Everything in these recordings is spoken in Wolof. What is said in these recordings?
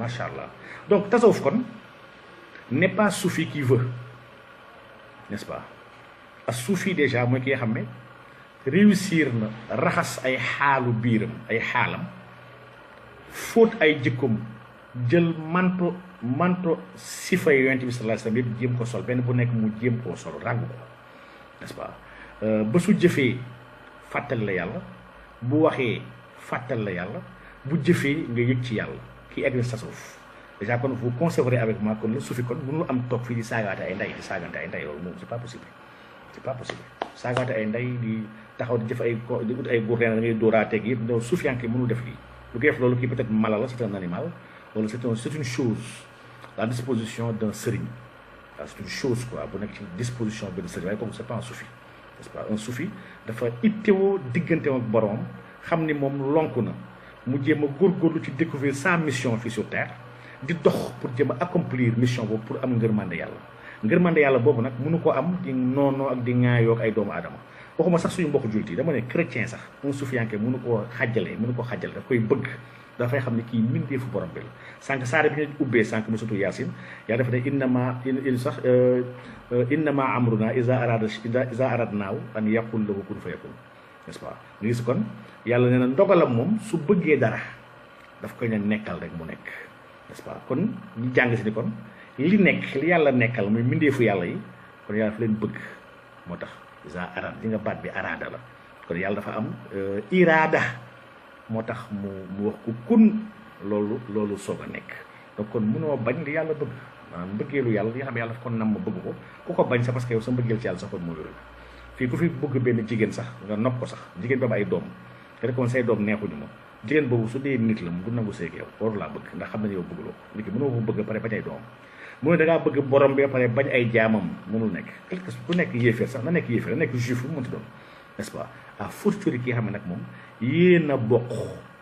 macha allah donc tasawuf kon n'est pas soufi qui veut n'est-ce pas a soufi déjà mooy ki nga xam ne réussir na raxas ay xaalu biiram ay xaalam fóot ay jikkoom jël manto manto sifa yonent bi sallallahu alayhi wasallam yëpp jéem ko sol benn bu nekk mu jéem koo sol ràgg ko n'est-ce pas ba su jëfee fàttali la yàlla bu waxee fàttali la yàlla bu jëfee nga yëg ci yàlla kii egg na tasawuf déjà kon vous concevrez avec moi kon la sufi kon mënul am toog fii di saagaate ay ndey di saagante ay ndey loolu moom c'est pas possible c'est pas possible saagaate ay ndey di taxaw di jëf ay ko di ut ay góor da ngay dóoraateeg yëpp loolu sufiyanke mënul def lii lu koy def loolu kii peut-être mala la c'est un animal wala c'est un c'est une chose la disposition d'un sëriñ waaw c'est une chose quoi bu nekk ci disposition benn sëriñ waaye kooku c'est pas un soufi n'est-ce pas un soufi dafa ittewoo diggante ak boroom xam ni moom lonku na mu jéem a góorgóorlu ci découvrir sa mission fii sur terre di dox pour jéem a accomplir mission boobu pour am ngërmande yàlla ngërmande yàlla boobu nag mënu ko am di noonoo ak di ŋaayoo ak ay doomu aadama waxuma sax suñu mbokk jullit yi dama ne chrétien sax un soufiyanke mënu koo xàjjale mënu ko xàjjale daf koy bëgg dafay xam ne kii mbindeefu borom bi la sànq saare bi ñu ubbee sànq mu sutu yaasin yaa dafa ne innama il sax innama amruna isa arada isa arad naaw an yaqul lahu kun fa yakun n'est-ce pas nga gis kon yàlla nee na ndogalam moom su bëggee dara daf koy ne nekkal rek mu nekk n'est-ce pas kon ñu jàng si ni kon li nekk li yàlla nekkal muy mbindeefu yàlla yi kon yàlla dafa leen bëgg moo tax isa arad li nga baat bi araada la kon yàlla dafa am iraada moo tax mu mu wax ku kun loolu loolu soog a nekk donc kon mënoo bañ li yàlla bëgg maanaam mbëggeelu yàlla li nga xam ne yàlla daf ko nam ma bëgg ko ku ko bañ sax parce que yow sa mbëggeel ci yàlla sax kon moo wérul fii ku fi bëgg benn jigéen sax nga nopp ko sax jigéen bi am ay doom te rek say doom neexuñu ma jigéen boobu su dee nit la mu du nangu seeg yow waru laa bëgg ndax xam ne yow bëgguloo nit ki mënoo ko bëgg pare bañ ay doom mu ne da ngaa bëgg borom bi pare bañ ay jaamam mënul nekk quelque ku nekk yéeféer sax na nekk yéeféer na nekk juif lu mënti doon n'est-ce pas à fortiori ki nga xam ne nag moom yéen a bokk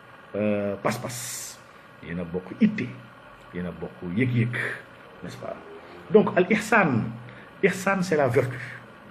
pas-pas yéen a bokk itte yéen a bokk yëg-yëg n'est-ce pas donc al ihsan ihsan c'est la vertu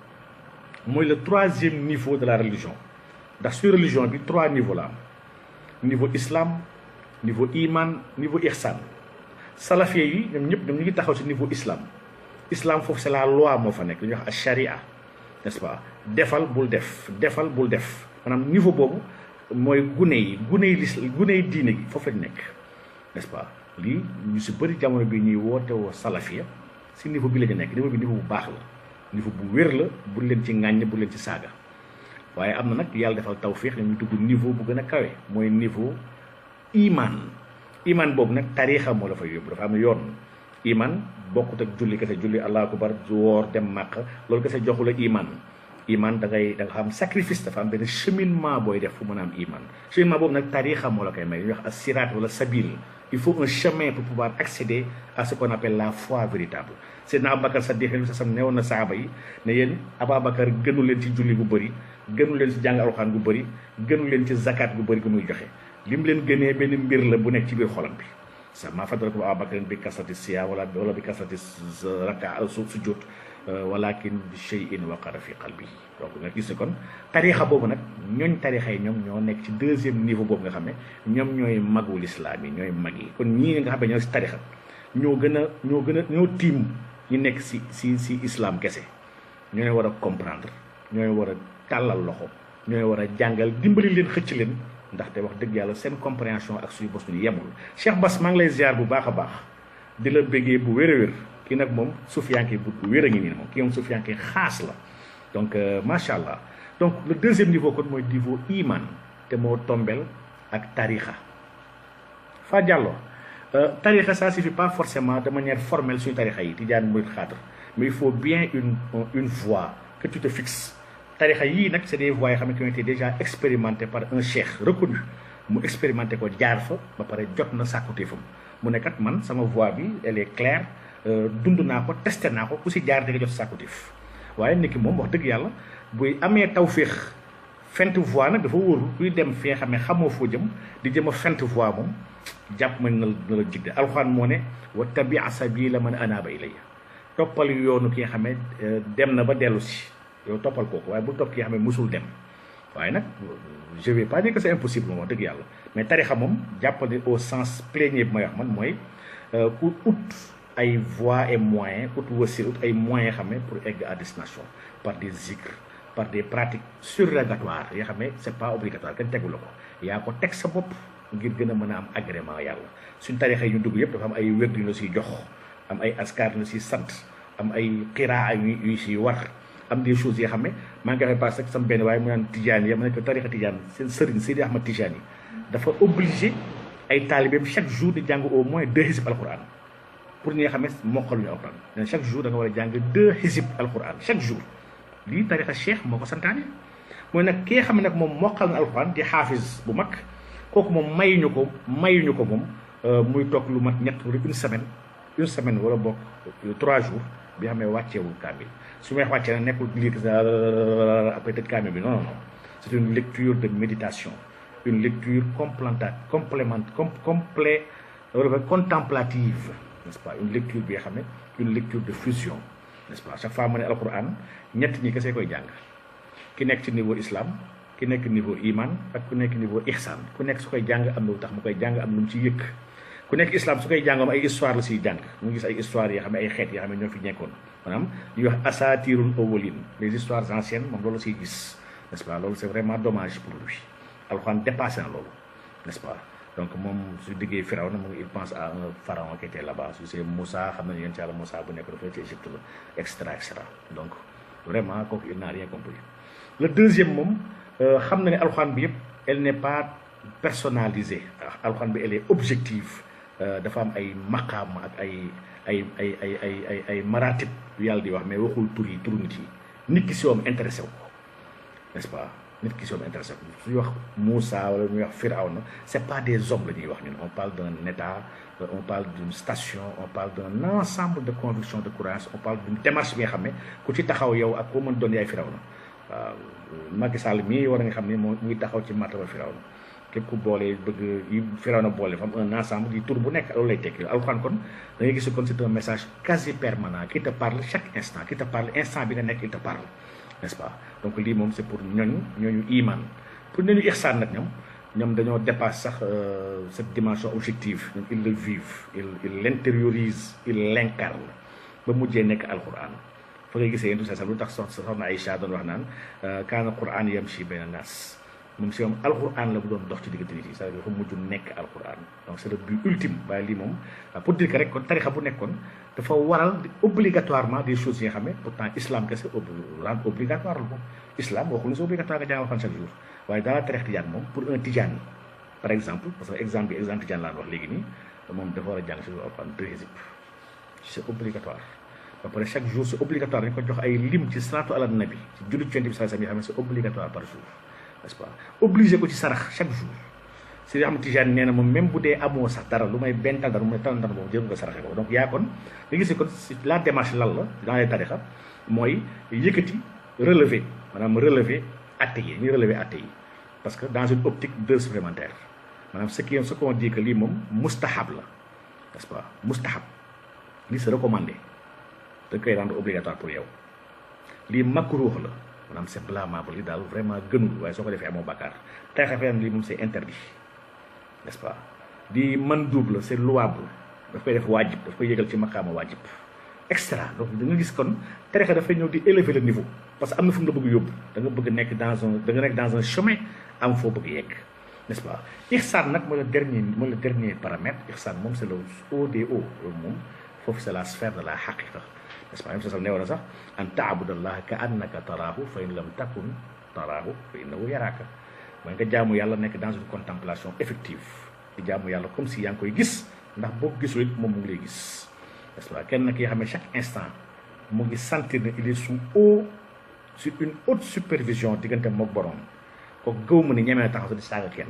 mooy le troisième niveau de la religion ndax su religion bi trois niveaux la am niveau islam niveau iman niveau ihsan salafie yi ñoom ñëpp ñoom ñu ngi taxaw ci niveau islam islam foofu c'est la loi moo fa nekk lu ñuy wax sharia n'est-ce pas defal bul def defal bul def maanaam niveau boobu mooy gune yi gune yi lis gune yi diine gi foofu lañ nekk n'est-ce pas lii ñu si bëri jamono bi ñuy woote woo salafia si niveau bi la ñu nekk niveau bi niveau bu baax la niveau bu wér la bu leen ci ŋàññ bu leen ci saaga waaye am na nag yàlla defal tawfiix ñu dugg niveau bu gën a kawe mooy niveau iman iman boobu nag tariixa moo la fay yóbbu dafa am yoon iman bokkut ak julli kese julli allahu akbar woor dem màq loolu kese joxu la iman iman da ngay da nga xam sacrifice dafa am benn cheminement booy def fu mën a am iman cheminement boobu nag tariixa moo la koy may ñu wax as siraat wala sabil il faut un chemin pour pouvoir accéder à ce qu'on appelle la foi véritable Seydina Aboubacar Saddiq sa sam newoon na saaba yi ne yéen Aboubacar gënu leen ci julli gu bëri gënu leen ci jàng alxuraan gu bëri gënu leen ci zakat gu bëri gu muy joxe li mu leen gënee benn mbir la bu nekk ci biir xolam bi sa maa faddalakum Aboubacar bi kasrati siya wala wala bi kasrati raka su sujud walakin bi shay'in waqara fi qalbi donc nga gis ne kon tarixa boobu nag ñooñ tarixa yi ñoom ñoo nekk ci deuxième niveau boobu nga xam ne ñoom ñooy magul islam yi ñooy mag yi kon ñii nga xam ne ñoo si tarixa ñoo gën a ñoo gën a ñoo tiim ñu nekk si si si islam kese ñooy war a comprendre ñooy war a tàllal loxo ñooy war a jàngal dimbali leen xëcc leen ndaxte wax dëgg yàlla seen compréhension ak suñu bos ñu yemul Cheikh Bass maa ngi lay ziar bu baax a baax di la béggee bu wér a wér kii nag moom sufiyanke bu wér a ngi nii moom kii moom sufiyanke xaas la donc macha allah donc le deuxième niveau kon mooy niveau iman te moo tombel ak tarixa fa jàllo tarixa ça suffit pas forcément de manière formelle suñu tarixa yi tijaan murid xaadar mais il faut bien une une voie que tu te fixes tarixa yii nag c'est des voies yoo xam ne qui ont été déjà expérimentées par un cheikh reconnu mu expérimenté ko jaar fa ba pare jot na sàkkuteefam mu ne kat man sama voie bi elle est claire dund naa ko testé naa ko ku si jaar di nga jot sàkkuteef waaye nit ki moom wax dëgg yàlla buy amee tawféex fent voie nag dafa wóorul kuy dem fi nga xam ne xamoo foo jëm di jëm a fent voie moom jàpp ma na na la jigde alxuraan moo ne wa tabi sabila man anaaba ilayya toppal yoonu ki nga xam ne dem na ba dellu si yow toppal kooku waaye bul topp ki nga xam ne musul dem waaye nag je vais pas dire que c'est impossible moom wax dëgg yàlla mais tarixa moom jàppale au sens plénier bi may wax man mooy ku ut ay voies et moyens ut wasil ut ay moyens xam ne pour egg à destination par des zikr par des pratiques surrogatoires yoo xam ne c'est pas obligatoire kenn tegu la ko yaa ko teg sa bopp ngir gën a mën a am agrément yàlla suñ tarixa yi ñu dugg yëpp dafa am ay wérdu yu la siy jox am ay askar yu la siy sant am ay xiraa yu yu siy war am des choses yoo xam ne maa ngi koy passé ak sama benn waaye mu naan tijaan yi ma ne ko tarixa tijaan seen sëriñ Seydi Ahmad Tijaan yi dafa obligé ay taalibeem chaque jour di jàng au moins deux xisib alquran pour ñi nga xam ne mokkal ñu alquran nee chaque jour da nga war a jàng deux xisib alquran chaque jour lii tarixa cheikh moo ko santaane mooy nag ki nga xam ne nag moom mokkal na alquran di xaafis bu mag kooku moom mayuñu ko mayuñu ko moom muy toog lu mat ñett wala une semaine une semaine wala bokk trois jours bi xam ne wàcceewul kaamil su may wax wàccee nag nekkul lire après tëj kaamil bi non non non c'est une lecture de méditation une lecture complémentaire complément com complé wala contemplative n'est-ce pas une lecture bi nga xam ne une lecture de fusion n'est-ce pas chaque fois mu ne alquran ñett ñi kese koy jàng ki nekk ci niveau islam ki nekk niveau iman ak ku nekk niveau ihsan ku nekk su koy jàng am na lu tax mu koy jàng am lu mu ci yëkk ku nekk islam su koy jàngam ay histoire la siy jàng mu gis ay histoire yoo xam ne ay xeet yoo xam ne ñoo fi nekkoon maanaam ñuy wax asatirul awwalin les histoires anciennes moom loolu siy gis n'est-ce pas loolu c'est vraiment dommage pour lui alxuraan dépassé na loolu n'est-ce pas donc moom su diggee firaw na mu il pense à un pharaon qui était là-bas su c'est Moussa xam nañu yéen ci yàlla Moussa bu nekk dafa ci Égypte la et cetera et cetera donc vraiment kooku il n'a rien compris le deuxième moom xam na ne alxuraan bi yëpp elle n'est pas personnalisée alxuraan bi elle est objective dafa am ay maqaam ak ay ay ay ay ay ay ay maratib yu yàlla di wax mais waxul tur yi turu nit yi nit ki si woom intéressé wu ko n'est-ce pas nit ki si woom intéressé wu ko suñuy wax Moussa wala ñuy wax Firawna c'est pas des hommes la ñuy wax ñun on parle d'un état on parle d'une station on parle d'un ensemble de convictions de croyances on parle d'une démarche bi nga xam ne ku ci taxaw yow ak koo mën doon yaay Firawna waaw Macky Sall mii war nga xam ne moo muy taxaw ci martaba Firawna képp ku boole bëgg yi Firawna boole fa am un ensemble di tur bu nekk loolu lay tekki alxuraan kon da ngay gis kon c'est un message quasi permanent qui te parle chaque instant qui te parle instant bi nga nekk il te parle n'est-ce pas donc lii moom c'est pour ñooñu ñooñu iman pour ñooñu ihsaan nag ñoom ñoom dañoo dépasse sax cette dimension objective ñoom ils le vivent ils ils l'intériorisent ils l'incarnent ba mujjee nekk alxuraan fa ngay gisee yéen tout ça lu tax sox soxna Aïcha doon wax naan kaana qur'aan yamshi bayna nas moom si moom alquran la bu doon dox ci diggante nit yi c'est-à-dire dafa mujj nekk alquran donc c'est le but ultime waaye lii moom pour dire que rek kon tarixa bu nekkoon dafa waral obligatoirement des choses yi nga xam ne pourtant islam kese rend obligatoire la moom islam waxul ne c'est obligatoire nga jàng alquran chaque jour waaye dans la tarix tijaan moom pour un tijaan par exemple parce que exemple bi exemple tijaan laan wax léegi nii moom dafa war a jàng si alquran deux hizib c'est obligatoire ba pare chaque jour c'est obligatoire dañ ko jox ay lim ci salaatu ala nabi ci julli ci yonent bi sallallahu alayhi wasallam yi xam ne c'est obligatoire par jour n'est-ce pas obligé ko ci sarax chaque jour si yoo xam tijaan nee na moom même bu dee amoo sax dara lu may benn dara mu ne tan dara boobu jël nga saraxe ko donc yaa kon nga gis kon la démarche lan la dans les tarixa mooy yëkkati relever maanaam relever atte yi ñu relever atte yi parce que dans une optique d'heure supplémentaire maanaam ce qui ce qu'on dit que lii moom mustahab la n'est-ce pas mustahab lii c'est recommandé dañ koy rendre obligatoire pour yow lii makruh la maanaam c'est blâmable li daal vraiment gënul waaye soo ko defee amoo bàkkaar tarixa feneen lii moom c'est interdit n'est-ce pas di man double c'est louable daf koy def waajib daf koy yëgal ci maqaama waajib extra donc da nga gis kon tarixa dafay ñëw di élever le niveau parce que am na fu mu la bëgg yóbbu da nga bëgg nekk dans un da nga nekk dans un chemin am foo bëgg yegg n'est-ce pas ihsan nag mooy le dernier mooy le dernier paramètre ihsan moom c'est le haut des hauts loolu moom foofu c'est la sphère de la haqiqa n'est-ce pas même sosal neewoon na sax an taabudallaha ka annaka taraahu fa in lam takun taraahu fa innahu yaraaka mooy nga jaamu yàlla nekk dans une contemplation effective di jaamu yàlla comme si yaa ngi koy gis ndax boo gisul it moom mu ngi lay gis n'est-ce pas kenn ki nga xam ne chaque instant mu ngi sentir ne il est sous haut sur une haute supervision diggante mook borom kooku gëw mu ne ñemee taxaw sa di saaga kenn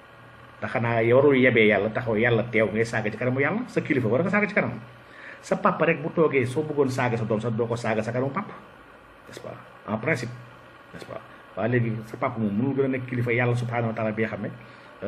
te xanaa warul yebee yàlla taxaw yàlla teew ngay saaga ci kanamu yàlla sa kilifa war nga saaga ci kanam sa papa rek bu toogee soo bëggoon saaga sa doom sax doo ko saaga sa kanamu papa n'est-ce pas en principe n'est-ce pas waaye léegi sa papa moom mënul gën a nekk kilifa yàlla subhanahu wa taala bi nga xam ne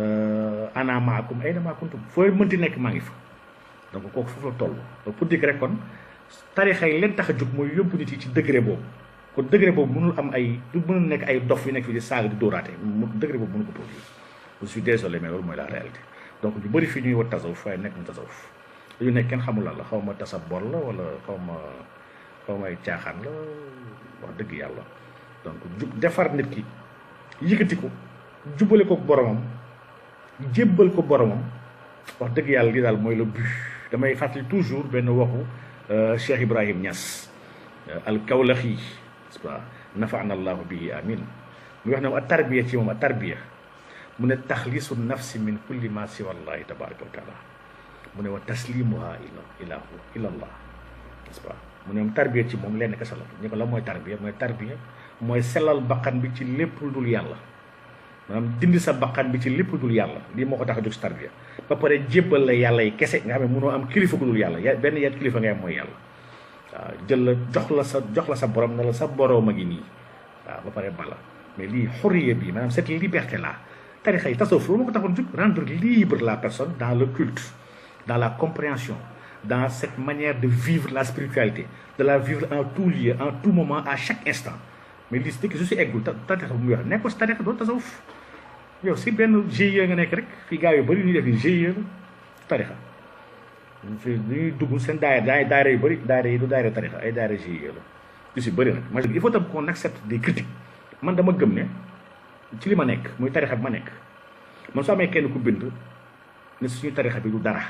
ana maakum ayna maa kuntum fooy mënti nekk maa ngi fa donc kooku foofu la toll donc pour dire rek kon tarixa yi leen tax a jóg mooy yóbbu nit yi ci degré boobu kon degré boobu mënul am ay du mënul nekk ay dof yu nekk fi di saaga di dóoraate mu degré boobu mënu ko produire je suis désolé mais loolu mooy la réalité donc ñu bëri fii ñuy wax tasawuf waaye nekk mu tasawuf dañu nekk kenn xamul lan la xaw ma tasa bor la wala xaw ma xaw ma ay caaxaan la wax dëgg yàlla donc ju defar nit ki yëkkati ko jubale ko boromam jébbal ko boromam wax dëgg yàlla li daal mooy le but damay fàttali toujours benn waxu Cheikh Ibrahim Niass al kawlaxi n'est-ce pas nafaana allahu bihi amin mu wax ne a tarbiya ci moom a tarbiya mu ne taxlisu nafsi min kulli ma siwa allahi tabaraka wa taala mu ne wa taslimuha ila ila ila allah n'est-ce pas mu ne moom tarbiya ci moom lenn kese la ñu ko la mooy tarbiya mooy tarbiya mooy sellal bakkan bi ci lépp lu dul yàlla maanaam dindi sa bakkan bi ci lépp lu dul yàlla lii moo ko tax a jóg si tarbiya ba pare jébbal la yàlla yi kese nga xam ne mënoo am kilifa gu dul yàlla ya benn yet kilifa ngay am mooy yàlla waaw jël la jox la sa jox la sa borom ne la sa borom a ngi nii waaw ba pare bala mais lii xurriya bi maanaam cette liberté là tarixa yi tasawuf loolu moo ko taxoon jóg rendre libre la personne dans le culte dans la compréhension dans cette manière de vivre la spiritualité de la vivre en tout lieu en tout moment à chaque instant mais lii dëkk su si eggul ta tarixa bu muy wax nekkoo si tarixa doo tasawuf yow si benn GIE nga nekk rek fii gars yu bëri ñuy def yi GIE la tarixa fi ñuy dugg seen daayira daayira yu bëri daayira yi du daayira tarixa ay daayira GIE la yu si bëri nag ma il faut tam qu'on accepte des critiques man dama gëm ne ci li ma nekk muy tarixa bi ma nekk man soo amee kenn ku bind ne suñu tarixa bi du dara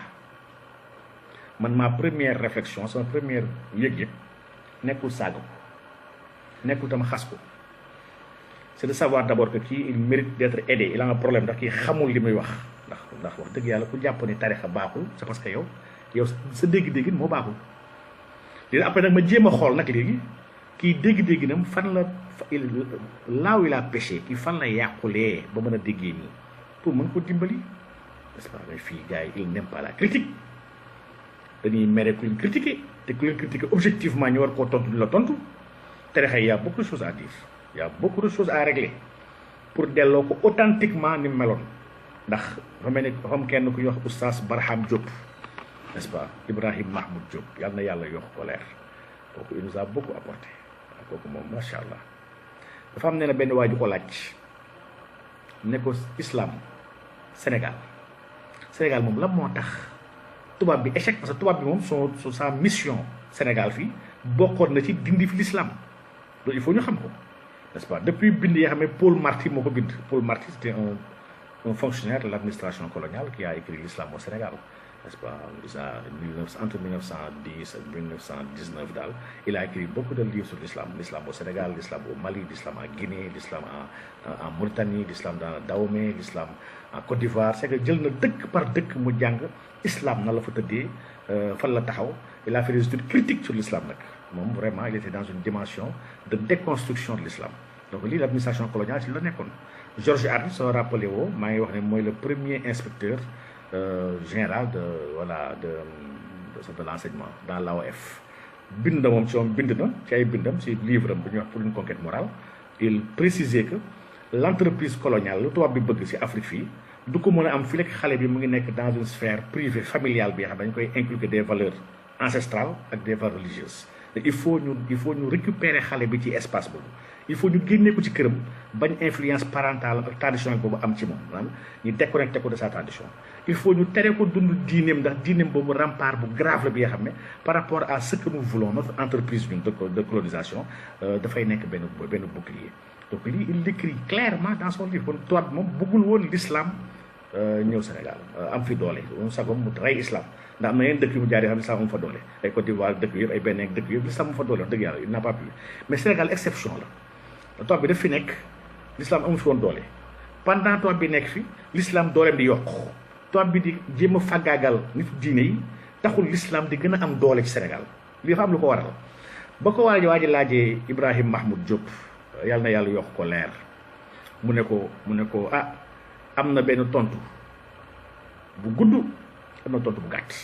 man ma première réflexion sama première yëg-yëg nekkul saaga ko nekkul tam xas ko c'est de savoir d'abord que kii il mérite d'être aidé il a un problème ndax kii xamul li muy wax ndax ndax wax dëgg yàlla ku jàpp ni tarixa baaxul c'est parce que yow yow sa dégg-dégg moo baaxul léegi après nag ma jéem a xool nag léegi kii dégg-dégg nam fan la laaw il a péché kii fan la yàqulee ba mën a déggee nii pour mën ko dimbali n'est-ce pas mais fii gars yi il n'aime pas la critique dañuy mere ku leen critiquer te ku leen critiquer objectivement ñu war koo tontu di la tontu tarixa yi y a beaucoup de choses à dire y a beaucoup de choses à régler pour delloo ko authentiquement ni mu meloon ndax dafa mel ni dafa am kenn ku ñuy wax oustaz Barham Diop n'est-ce pas Ibrahim Mahmoud Diop yàlla na yàlla yokk ko leer kooku il nous a beaucoup apporté waaw kooku moom macha allah dafa am ne na benn waa ju ko laaj ne ko islam Sénégal Sénégal moom lan moo tax tubaab bi échec parce que tubaab bi moom son sa mission Sénégal fii bokkoon na ci dindi fi l'islam loolu il faut ñu xam ko n'est-ce pas depuis bind yoo xam ne Paul Marty moo ko bind Paul Marty c'était un un fonctionnaire de l'administration coloniale qui a écrit l'islam au Sénégal n'est-ce pas entre 1910 et 1919 daal il a écrit beaucoup de livres sur l'islam l'islam au Sénégal l'islam au Mali l'islam en Guinée l'islam en en Mauritanie l'islam dans Dahomey l'islam en Côte d'Ivoire c'est que jël na dëkk par dëkk mu jàng islam na la fa tëddee fan la taxaw il a fait des études critiques sur l'islam nag moom vraiment il était dans une dimension de déconstruction de l'islam donc lii l'administration coloniale ci la nekkoon Georges Hart soo rappelé woo maa ngi wax ne mooy le premier inspecteur général de voilà de de l'enseignement dans l'AOF bind na moom ci moom bind na ci ay bindam ci livre am bu ñuy wax pour une conquête morale il précisait que l'entreprise coloniale lu tubaab bi bëgg ci Afrique fii du ko mën a am fii rek xale bi mu ngi nekk dans une sphère privée familiale bi nga xam dañu koy inculquer des valeurs ancestrales ak des valeurs religieuses il faut ñu il faut ñu récupérer xale bi ci espace boobu il faut ñu génnee ko ci këram bañ influence parentale ak traditionnelle boobu am ci moom maanaam ñu déconnecté ko de sa tradition il faut ñu tere ko dund diineem ndax diineem boobu rempart bu grave la bi nga xam ne par rapport à ce que nous voulons notre entreprise ñun de colonisation dafay nekk benn benn bouclier donc lii il l'écrit clairement dans son livre kon tubaab bi moom bëggul woon l'islam ñëw Sénégal am fi doole moom sagom mu rey islam ndax am na yeneen dëkk yu mu jaar yoo xam ne l'islam am fa doole ay Côte d'Ivoire dëkk yëpp ay Bénin dëkk yëpp l'islam am fa doole wax dëgg yàlla il n'a pas pu mais Sénégal exception la tubaab bi daf fi nekk l'islam amu fi woon doole pendant tubaab bi nekk fi l'islam dooleem di yokk tubaab bi di jéem a faggaagal nit diine yi taxul l'islam di gën a am doole ci Sénégal li dafa am lu ko waral ba ko waa ji waa ji laajee Ibrahim Mahmoud Diop yàlla na yàlla yokk ko leer mu ne ko mu ne ko ah am na benn tontu bu gudd am na tontu bu gàtt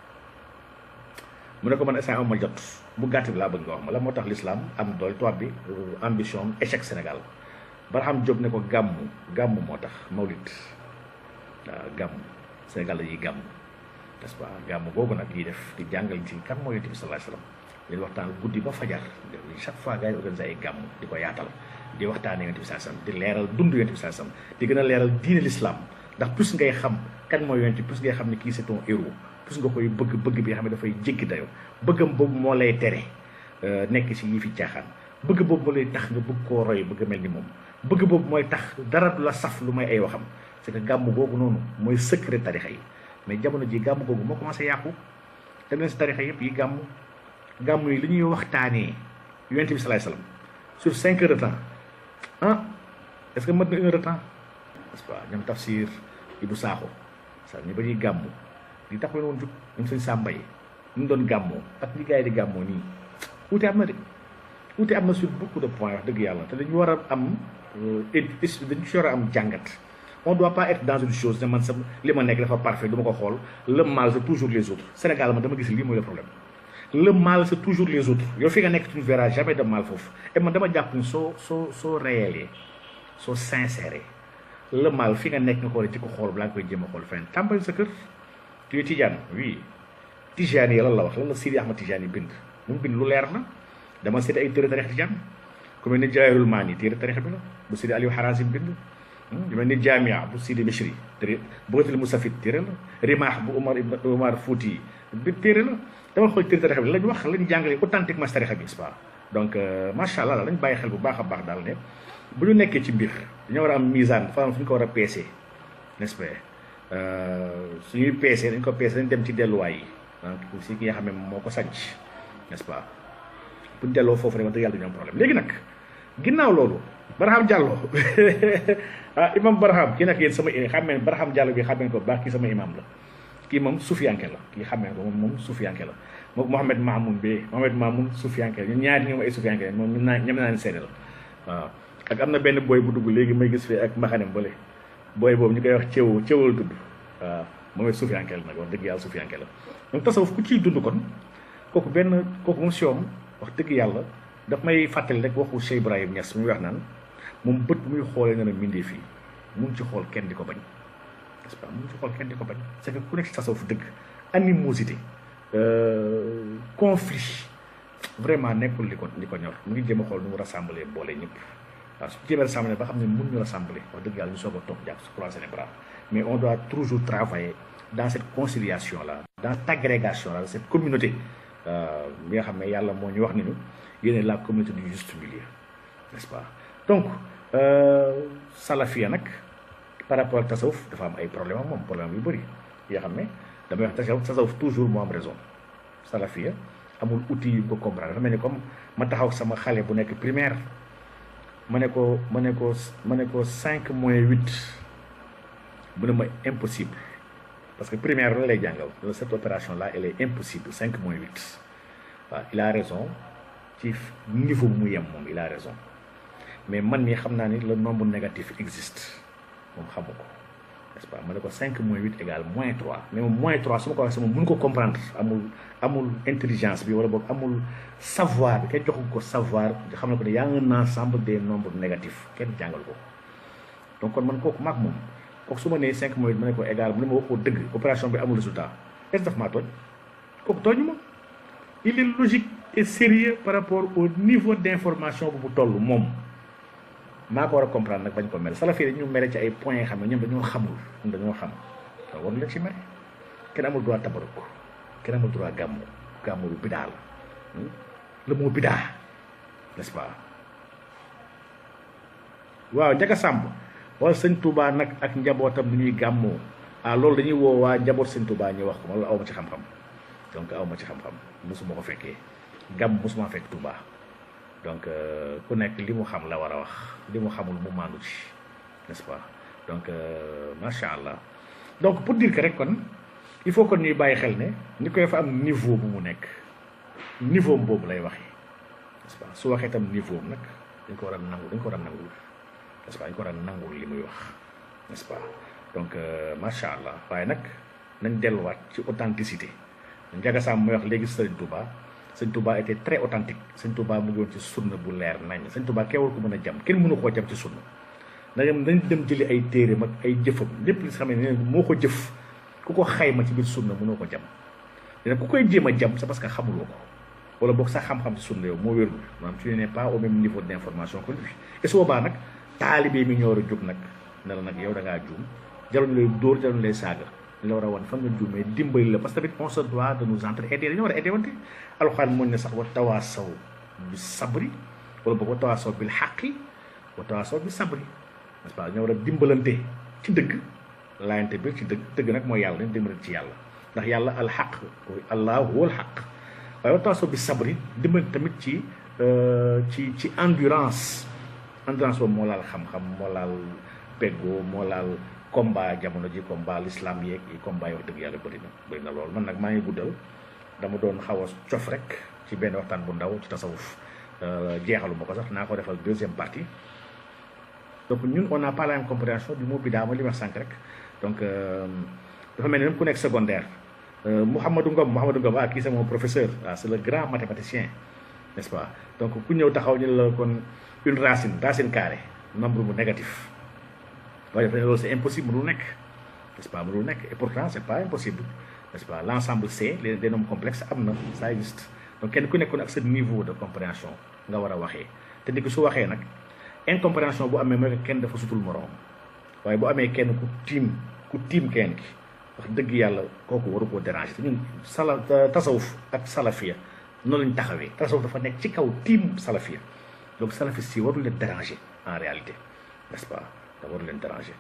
mu ne ko man instant am ma jot bu gàtt bi laa bëgg nga wax ma la moo tax l'islam am doole tubaab bi ambition échec Sénégal Barham Diop ne ko gàmmu gàmmu moo tax mawlid waaw gàmmu Sénégal la ñuy gàmmu n'est-ce pas gàmmu googu nag yi def di jàngal ci kan moo yonent bi sallallahu alayhi wasallam dañu waxtaan guddi ba fajar chaque fois gars yi organisé ay gàmm di ko yaatal di waxtaanee yonent bi saa sam di leeral dund yonent bi saa sam di gën a leeral diine l'islam ndax plus ngay xam kan mooy yonent plus ngay xam ne kii c'est ton héros plus nga koy bëgg bëgg bi nga xam ne dafay jéggi dayoo bëggam boobu moo lay tere nekk ci yii fi caaxaan bëgg boobu moo lay tax nga bëgg koo roy bëgg mel ni moom bëgg boobu mooy tax dara du la saf lu may ay waxam c'est que gàmm googu noonu mooy secret tarixa yi mais jamono ji gàmm googu moo commencé yàqu dem leen si tarixa yëpp yi gàmm gàmm yi li ñuy waxtaanee yonent bi salaay salaam sur cinq heures de temps ah est-ce que mën na une heure de temps n'est-ce pas ñoom tafsir Ibou Sakho sa ñu ba ñuy gàmm li tax leen woon jug ñoom sëñ Samba yi ñu doon gàmmoo ak ñi gars yi di gàmmoo nii wuute am na de wuute am na sur beaucoup de points wax dëgg yàlla te dañu war a am dañu si war a am jàngat on doit pas être dans une chose ne man sa li ma nekk dafa parfait du ma ko xool le mal c'est toujours les autres Sénégal ma dama gis lii mooy le problème le mal c'est toujours les autres yow fi nga nekk tu ne verras jamais de mal foofu et man dama jàpp ni soo soo soo réelé soo sincère le mal fi nga nekk nga ko war a jëkk xool balaa nga koy jéem a xool feneen tàmbali sa kër tu es Tijaan oui Tijaan yi lan la wax lan la Sidi Ahmad Tijaan yi bind mu bind lu leer na dama seeti ay téere tarix Tijaan ku mel ni Jawaahirul Maani téere tarix bi la bu Sidi Aliou Harazim bind yu mel ni Jamia bu Sidi Bichri téere Bughyatul Musafid téere la Rimah bu Umar ibn Umar Fouti bi téere la dama xool téere tarix bi lañ wax lañ jàngale authentiquement si tarixa bi n'est-ce pas donc macha allah lañ bàyyi xel bu baax a baax daal ne bu ñu nekkee ci mbir dañoo war a am misaan dafa am fu ñu ko war a peesee n'est-ce pas suñuy peesee dañ ko peesee dañ dem ci delluwaay yi donc si ki nga xam ne moo ko sànc n'est-ce pas bu ñu delloo foofu rek wax dëgg yàlla dañu am problème léegi nag ginnaaw loolu Barham Diallo ah imam Barham kii nag yéen sama xam ne Barham Diallo bi xam ne ko baax kii sama imam la kii moom sufiyanke la kii xam ne ko moom moom sufiyanke la moom Mohamed Mamoun bi Mohamed Mamoun sufiyanke la ñun ñaari ñoom ay sufiyanke la moom ñun naa ñem naa ne seede la waaw ak am na benn booy bu dugg léegi may gis fii ak mbaxanem bële booy boobu ñu koy wax cëw cëwal tudd waaw moom it sufiyanke la nag wax dëgg yàlla sufiyanke la donc tasawuf ku ciy dund kon kooku benn kooku moom siom wax dëgg yàlla daf may fàttali rek waxu Cheikh Ibrahim Niass muy wax naan moom bët bu muy xoolee na ne mbindee fii mun ci xool kenn di ko bañ n'est-ce pas mun ci xool kenn di ko bañ c'est que ku nekk ci tasawuf dëgg animosité conflit vraiment nekkul li ko li ko ñor mu ngi jéem a xool nu mu rassembler boole ñëpp waaw su jéemee rassembler ba xam ne mun ñu rassembler wax dëgg yàlla ñu soog a toog jàpp su croiser les bras mais on doit toujours travailler dans cette conciliation là dans cette agrégation là cette communauté bi nga xam ne yàlla moo ñu wax ni ñu yéene la communauté du juste milieu n'est-ce pas donc salafia nag par rapport ak tasawuf dafa am ay problème ak moom problème yu bëri yoo xam ne damay wax tasawuf tasawuf toujours moo am raison salafia amul outil yu ko comprendre dafa mel ni comme ma taxaw sama xale bu nekk primaire ma ne ko ma ne ko ma ne ko cinq moins huit mu ne ma impossible parce que primaire la lay jàngal cette opération là elle est impossible cinq moins huit waaw il a raison ci niveau bu mu yem moom il a raison mais man mii xam naa ni le nombre négatif existe moom xamu ko n'est-ce pas ma ne ko cinq moins huit égale moins trois mais moom moins trois su ma ko waxee sama mënu ko comprendre amul amul intelligence bi wala boog amul savoir bi kenn joxu ko savoir xam ne ko ne y a un ensemble des nombres négatifs kenn jàngal ko donc kon man kooku maag moom kooku su ma nee cinq moins huit ma ne ko égal mu ne ma waxoo dëgg opération bi amul résultat est-ce daf maa tooñ kooku tooñu ma il est logique et sérieux par rapport au niveau d'information bu mu toll moom maa ko war a comprendre nag bañ ko mel salafii dañu mere ci ay points yi xam ne ñoom dañoo xamul ñoom dañoo xam te war la ci mere kenn amul droit tabaruk kenn amul droit gàmmu gàmmu lu bidaa la le mot bidaa n'est-ce pas waaw Njaga Sàmb wala sëñ Touba nag ak njabootam ni ñuy gàmmoo ah loolu dañuy woo waa njaboot sëñ Touba ñu wax ko ma loolu aw ma ci xam-xam donc aw ma ci xam-xam mosuma ko fekkee gàmm mosuma fekk Touba donc ku nekk li mu xam la war a wax li mu xamul mu maandu ci n'est-ce pas donc macha allah donc pour dire que rek kon il faut que ñuy bàyyi xel ne ni koy fa am niveau bu mu nekk niveau boobu lay waxee n'est-ce pas su waxee tam niveau am nag dañ ko war a nangu dañ ko war a nangul n'est-ce pas dañ ko war a nangul li muy wax n'est-ce pas donc macha allah waaye nag nañ delluwaat ci authenticité Njaga Samb muy wax léegi Sëriñ Touba sëñ Touba était très authentique sëñ Touba mu ngi woon ci sunna bu leer nañ sëñ Touba kenn war ko mën a jam kenn mënu koo jam ci sunna na dem nañ dem jëli ay téeréem ak ay jëfam lépp li xam ne moo ko jëf ku ko xayma ci biir sunna mënoo ko jam dina ku koy jéem a jam c'est parce que xamuloo ko wala boog sax xam-xam si sunna yow moo wérul maanaam tu n'es pas au même niveau d' information que lui et su boobaa nag taalibe mi ñoo war a jóg nag ne la nag yow da ngaa juum jaruñu lay dóor jaruñu lay saaga li la war a wan fan nga juumee dimbali la parce que tamit on se doit de nous entraider dañoo war a aider wante alxuraan mooñ ne sax wa tawaasaw bi sabri wala boog wa tawaasaw bil xaqi wa tawaasaw bi sabri n'est-ce pas dañoo war a dimbalante ci dëgg laayante bi ci dëgg dëgg nag mooy yàlla dañ dimbalante ci yàlla ndax yàlla alxaq allah huwa alxaq waaye wa tawaasaw bi sabri dimbalante tamit ci ci ci endurance endurance boobu moo laal xam-xam moo laal peggoo moo laal combat jamono ji combat l'islam yeeg yi combat yi wax dëgg yàlla bëri na bëri na loolu man nag maa ngi guddal dama doon xaw a cof rek ci benn waxtaan bu ndaw ci tasawuf jeexalu ma ko sax naa ko defal deuxième partie donc ñun on n'a pas la même compréhension du mot bidaa ma li wax sànq rek donc dafa mel ni même ku nekk secondaire Mouhamadou Ngom Mouhamadou Ngom ah kii c'est mon professeur ah c'est le grand mathématicien n'est-ce pas donc ku ñëw taxaw ñu la kon une racine racine carrée nombre bu négatif waaye dafa ne loolu c'est impossible mënul nekk n'est-ce pas mënul nekk et pourtant c'est pas impossible n'est-ce pas l'ensemble C les des nombres complexes am na ça existe donc kenn ku nekkoon ak sa niveau de compréhension nga war a waxee te ni ko su waxee nag incompréhension bu amee mooy kenn dafa sutul moroom waaye bu amee kenn ku tiim ku tiim kenn ki wax dëgg yàlla kooku waru koo déranger te ñun sala tasawuf ak salafiya noonu lañ taxawee tasawuf dafa nekk ci kaw tiim salafiya donc salafis si warul leen déranger en réalité n'est-ce pas da waru leen déranger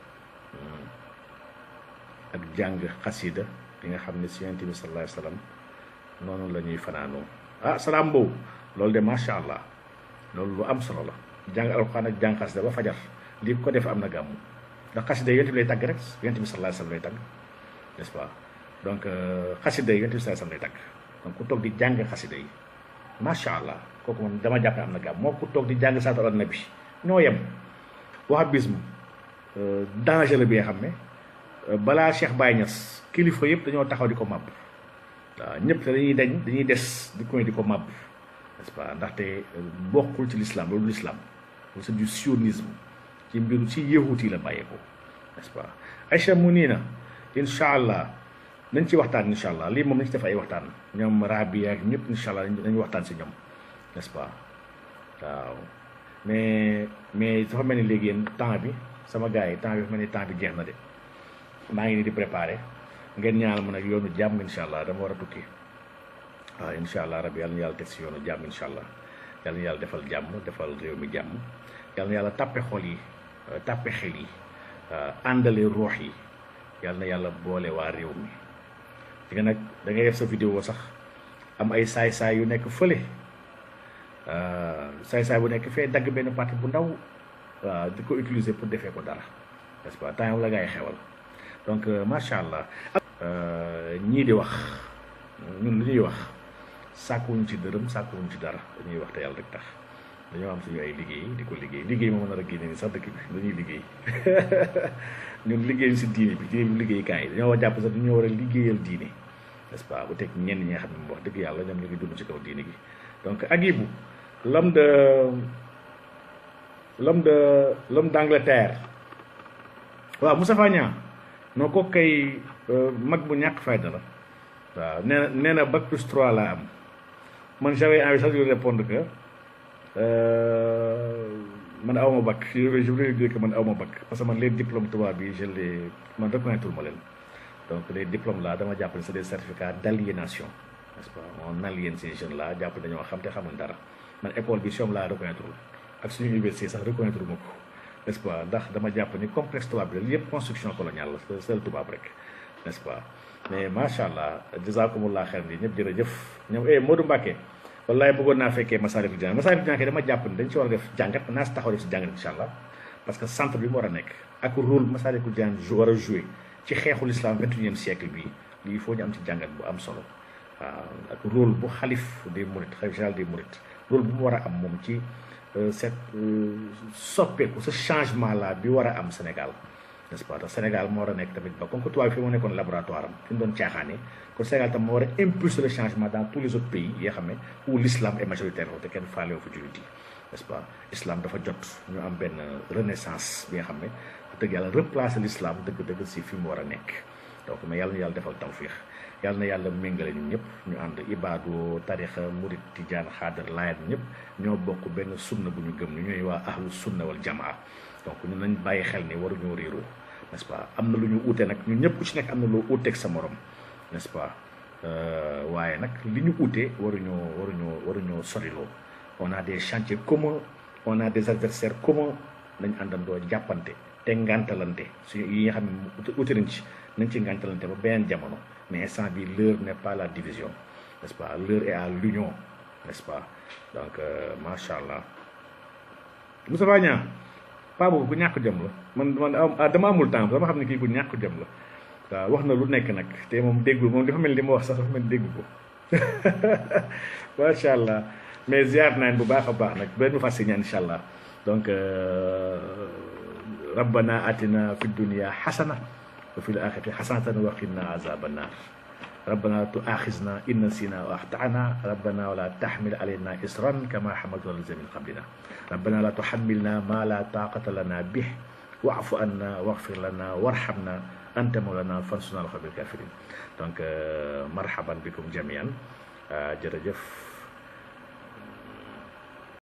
ak jàng xasida bi nga xam ne si yonent bi sallallahu alayhi wa sallam noonu la ñuy fanaanoo ah salaam boobu loolu de macha allah loolu lu am solo la jàng alxuraan ak jàng xasida ba fajar lii ko def am na gàmmu ndax xasida yi yonent bi lay tàgg rek yonent bi sallallahu alayhi wa sallam lay tàgg n'est-ce pas donc xasida yi yonent bi sallallahu alayhi wa sallam lay tàgg donc ku toog di jàng xasida yi macha allah kooku man dama jàpp ne am na gàmm moo ku toog di jàng salaatu ala nabi ñoo yem wahhabisme danger la bi nga xam ne balaa Cheikh Baye Niass kilifa yëpp dañoo taxaw di ko màbb waaw ñëpp te dañuy dañ dañuy des di koy di ko màbb n'est-ce pas ndaxte bokkul ci l'islam loolu l'islam loolu c'est du sionisme ci mbiru ci yahut yi la bàyyeekoo n'est-ce pas Aïcha mu nii na incha allah nañ ci waxtaan incha allah lii moom nañ ci def ay waxtaan ñoom rabi ak ñëpp incha allah nañu waxtaan si ñoom n'est-ce pas waaw mais mais dafa mel ni léegi yéen temps bi sama gars yi temps bi dafa mel ni temps bi jeex na de maa ngi nii di préparer ngeen ñaanal ma nag yoonu jàmm incha allah dama war a tukki waaw incha allah rabbi yàlla na yàlla teg si yoonu jàmm incha allah yàlla na yàlla defal jàmm defal réew mi jàmm yàlla na yàlla tàppe xol yi tàppe xel yi àndale ruux yi yàlla na yàlla boole waa réew mi di nga nag da ngay def sa vidéo sax am ay saay-saay yu nekk fële saay-saay bu nekk fee dagg benn partie bu ndaw waaw di ko utiliser pour defee ko dara n'est-ce pas temps la ngay xewal donc macha allah ñii di wax ñun lu ñuy wax sàkkuwuñ ci dërëm sàkkuwuñ ci dara dañuy wax te yàlla rek tax dañoo am suñu ay liggéey di ko liggéey liggéey moo mën a génne ni sax dëkk bi dañuy liggéey ñun liggéey si diine bi diine bi liggéeykaay yi dañoo war a jàpp sax dañoo war a liggéeyal diine n'est-ce pas bu teg ñenn ñi nga xam ne wax dëgg yàlla ñoom ñu ngi dund ci kaw diine gi donc Agibou l'homme de l'homme de l'homme d'Angleterre waaw Moustapha Niang non ko kay mag bu ñàkk fayda la waaw nee na nee na bac plus 3 laa am man j'avais envie sax de répondre que man aw ma bac je voulais dire que man aw ma bac parce que man les diplômes tubaab bi je les man reconnaître ma leen donc les diplômes là dama jàpp ne c'est des certificats d'aliénation n'est-ce pas on aliène ces jeunes là jàpp dañoo xam te xamuñ dara man école bi soom laa reconnaître ak suñu université sax reconnaître ma ko n'est-ce pas ndax dama jàpp ni complexe tubaab bi la yëpp construction coloniale la seul tubaab rek n'est-ce pas mais macha allah jazakumullah xeer bi ñëpp jërëjëf ñoom eh Modou Mbacké wallaay bëggoon naa fekkee Massalikul Jinaan Massalikul Jinaan dama jàpp ni dañ ci war a def jàngat naa si taxaw def si jàngat incha allah parce que centre bi mu war a nekk ak rôle Massalikul Jinaan war a jouer ci xeexul islam vingt et unième siècle bii lii faut ñu am ci jàngat bu am solo waaw ak rôle bu xalif des mourides xalif général des mourides rôle bu mu war a am moom ci cette soppeeku ce changement là bi war a am Sénégal n'est-ce pas ndax Sénégal moo war a nekk tamit ba comme que tubaab bi fi moo nekkoon laboratoire am fi mu doon caaxaane kon Sénégal tam moo war a impulser le changement dans tous les autres pays yi nga xam ne où l'islam est majoritaire te kenn faale fa jullit yi n'est-ce pas islam dafa jot ñu am benn renaissance bi nga xam ne dëgg yàlla replacer l'islam dëgg-dëgg si fi mu war a nekk donc mais yàlla ñu yàlla defal tawfiix yàlla na yàlla méngale ñun ñëpp ñu ànd ibaadu tarixa murit tijaan xaadar laayat ñëpp ñoo bokk benn sunna bu ñu gëm ni ñooy waa ahlu sunna wal jamaa donc ñun nañ bàyyi xel ni waruñoo réeroo n'est-ce pas am na lu ñu uute nag ñun ñëpp ku ci nekk am na loo uuteeg sa morom n'est-ce pas waaye nag li ñu uute waruñoo waruñoo waruñoo soriloo on a des chantiers communs on a des adversaires communs nañ àndandoo jàppante te ngàntalante suñu yi nga xam ne uute nañ ci nañ ci ngàntalante ba beneen jamono mais instant bi l'heure n'est pas la division n'est-ce pas l'heure est à l'union n'est-ce pas donc macha allah Moustapha Niang paa boobu ku ñàkk jëm la man man dama amul temps dama xam ne kii ku ñàkk jëm la waaw wax na lu nekk nag te moom déggul moom dafa mel li ma wax sax dafa mel dégg ko macha allah mais ziar naan bu baax a baax nag benn fas ñaan incha allah donc rabbana atina fi dunia xasana wa fi l axirati xasanatan wa qina azaba annar ربنا تؤاخذنا إن نسينا وأخطأنا ربنا ولا تحمل علينا إصرا كما حملت على الذين من قبلنا ربنا لا تحملنا ما لا طاقة لنا به واعف عنا واغفر لنا وارحمنا أنت مولانا فانصرنا على القوم الكافرين دونك مرحبا بكم جميعا جرجف